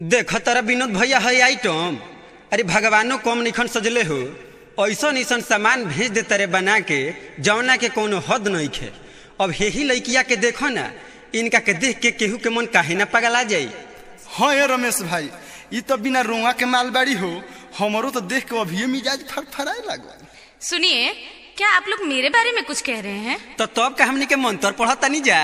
देख तारा विनोद भैया है आइटम अरे भगवानो कम निखन सजले हो ऐसन ऐसन सामान भेज दे तारे बना के जौना के कोनो हद नहीं खे अब यही लड़किया के देखो ना इनका के देख के केहू के मन काहे ना पगला जाई हाँ ये रमेश भाई ये तो बिना रोआ के मालबाड़ी हो हमारो तो देख के अभी मिजाज फड़फड़ाए लागल सुनिए क्या आप लोग मेरे बारे में कुछ कह रहे हैं तो तब का हमनी के मंत्र पढ़ता नहीं जा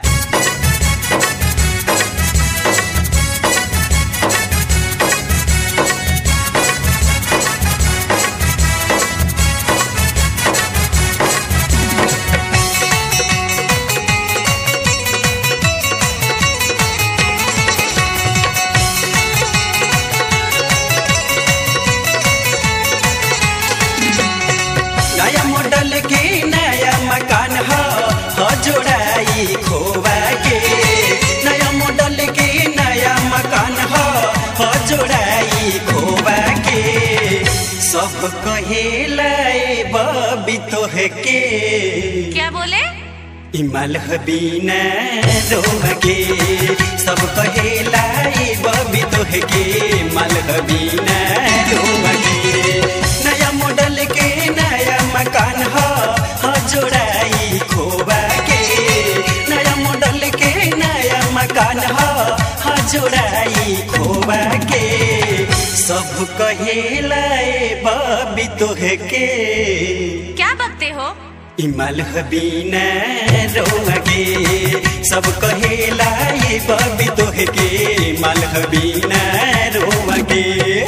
नया मॉडल के नया मकान हो हो जोड़ाई खोवा के नया मॉडल के नया मकान हो हो जोड़ाई खोवा के सब कहेला बबी तोह के क्या बोले इमल हबीना रोमगे सब कहेला बबी तोह के मल हबीना रोमगे नया मॉडल के नया मकान हो हो जोड़ाई खोबा के नया मॉडल के नया मकान हो हो जोड़ाई खोबा के सब कहेला बबी तोह के क्या बकते हो इमल हबीना रोमगे सब कहेला ये बबी तोह के मल हबीना रोमगे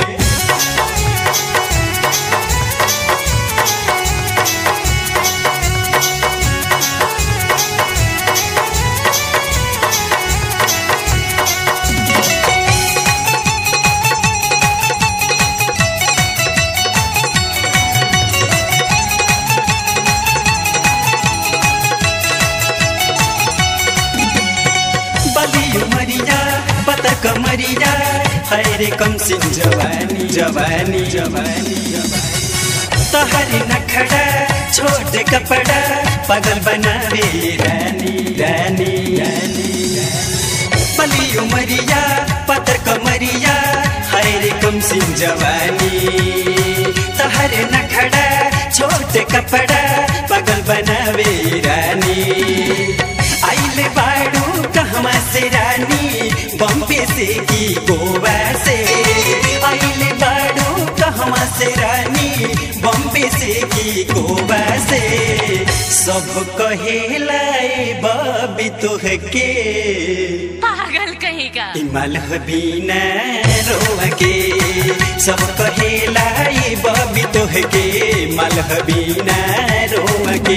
बलियो मरिया पता कमरिया हरे कम सिंह जवानी जवानी जवानी तहरी नखड़ा छोट कपड़ा पगल बनावे रानी रानी रानी बलियो मरिया पतर कमरिया हरे कम सिंह जवानी तहरे नखड़ा छोट कपड़ा पगल बनावे रानी आइले बाड़ू कहवा से रानी बम्बे से की गोवा से आइले बाड़ू कहवा से रानी बम्बे से की गोवा से सब कहेला बबी तोह के पागल कहीं का इमल हबीना रोके सब कहेला बबी तोह के मल हबीना रोके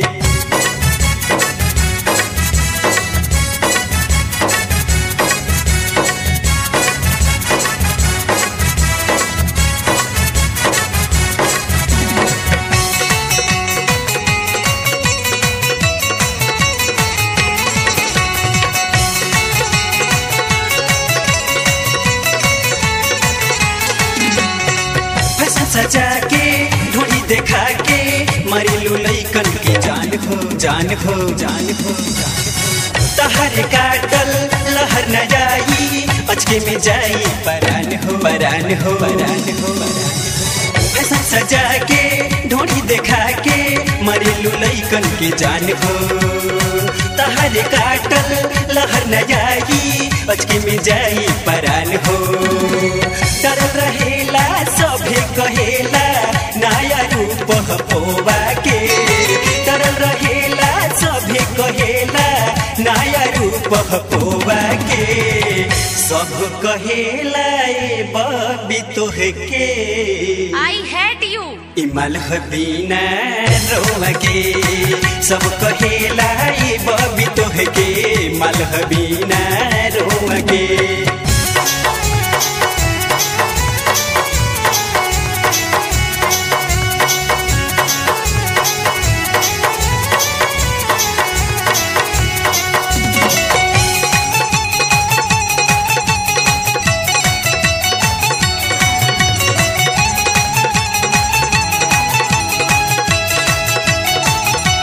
फैशन सजा के ढोली देखा के मरिलू लैकन के जान हो जान हो जान हो तहर काटल लहर न जाई अचके में जाई परान हो परान हो परान हो फैशन सजा के ढोली देखा के मरिलू लैकन के जान हो तहर काटल लहर न जाई अचके में जाई परान हो डर रहेला सभे कहेला नया रूप पोवा के डर रहेला सभे कहेला नया रूप पोवा के सब कहेला ए बबी तोह के आई हेट यू इमल हबीना रोके सब कहेला ए बबी तोह के मल हबीना रोके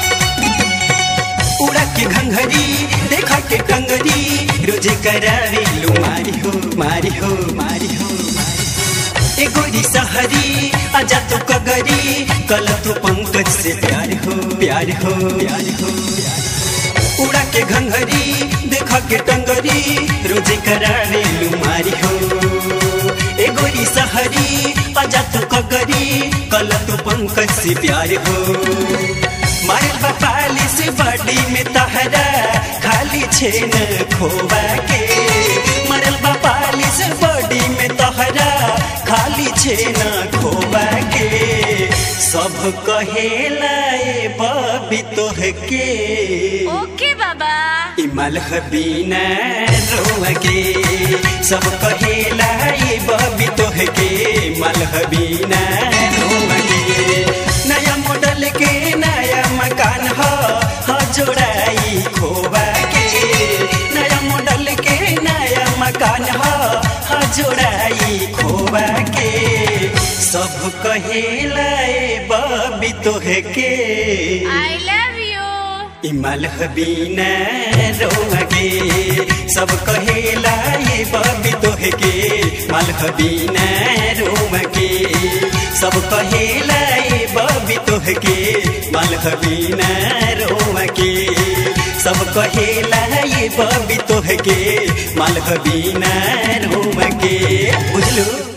उड़ा के घंघरी देखा के कंगरी रोजे करावी रेलू मारी हो मारी हो मारी हो ए गोरी सहरी आजा तो कगरी कल तो पंकज से प्यार हो प्यार हो प्यार हो उड़ा के घंघरी देखा के टंगरी रोजे करा रेलू मारी हो ए गोरी सहरी आजा तो कगरी कल तो पंकज से प्यार हो मारल बपाली से बड़ी में तहरा खाली छेन खोबा के मरल बपाली से बड़ी में तहरा खाली छेन खोबा के सब कहेला ए बबी तोह के ओके बाबा इमल हबीना रोगे सब कहेला ये बबी तोह के मल हबीना रोगे नया मॉडल के नया मकान हो हो जोड़ाई खोबा के नया मॉडल के नया मकान हो हो जोड़ाई खोबा के सब कहेला ए बबी तोह के आई लव यू इमल हबीना रोगे सब कहेला ये बबी तोह के मल हबीना रोगे सब कहेला ये बबी तोह के मल हबीना रोगे सब कहेला ये बबी तोह के मल हबीना रोगे बुझलू